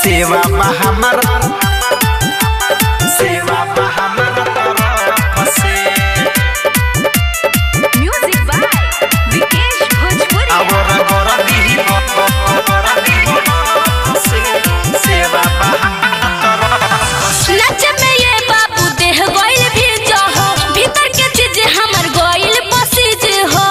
सेवा बा हमारा सेवा बा हमारा तरफ से म्यूजिक बाय विकेश भोजपुरी और गोरा दीही गोरा दीही से सेवा बा हमारा तरफ से नच में ये बाबू देह गइल भी जहो भीतर के चीज हमर गइल पसीज हो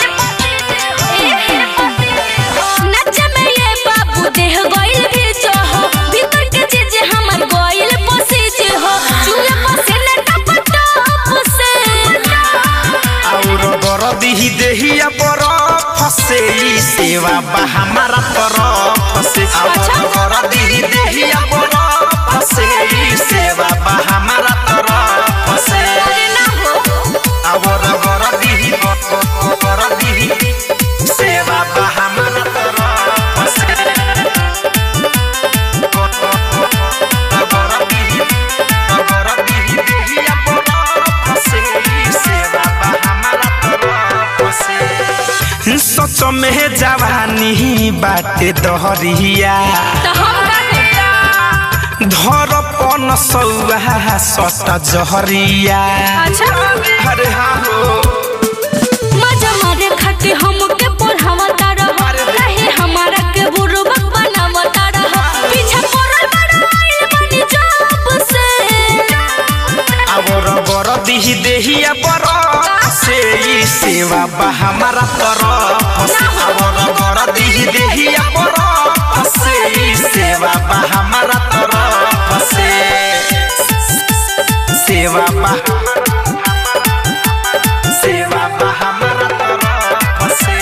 नच में ये बाबू देह गइल भी जहो भीतर के चीज हमर गइल पसीज हो चूल्हा पसीने टप टप से और गरदी देहिया बरफ से ई सेवा बा हमारा तरफ से और गरदी देहिया बरफ से ई सेवा बा हमारा तरफ से अरे ना हो और गरदी गरदी सेवा बा हमारा तरफ से गरदी गरदी देहिया बरफ से ई सेवा बा हमारा तरफ से सच में जवानी बाटे दहरिया तो हम का धरपन सौहा सट जहरिया अच्छा अरे हाँ हो मजा मारे खाके हमके पढ़ावता रह रहे हमारा के बुरबक बनावता रह पीछे पड़ल बड़ा आइल बनी जब से और बरदी देहिया बर से ई सेवा बा हमारा तरफ से और बरदी देहिया बर से ई सेवा बा हमारा तरफ से सेवा बा सेवा बा हमारा तरफ से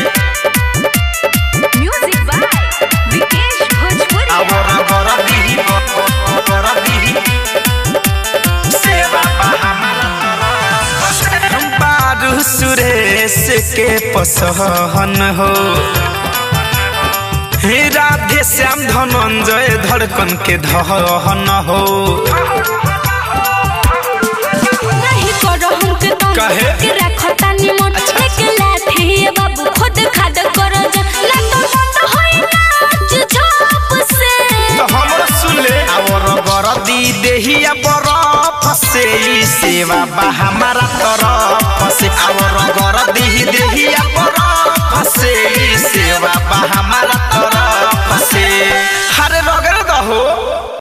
म्यूजिक बाय विकेश भोजपुरी और गरदी गरदी सेवा बा हमारा तरफ से बारू सुरेश के पसहन हो हे राधे श्याम धनंजय धड़कन के धहन हो नहीं करो हमके तंग काहे? के रखता निमन अच्छा। एक लाठी ये बाबू खुद खाद करो जा ना तो बंद होई नाच झाप से तो हमरा सुन ले और गरदी देहिया बरफ से ई सेवा बा हमारा तरफ से और गरदी देहिया बरफ से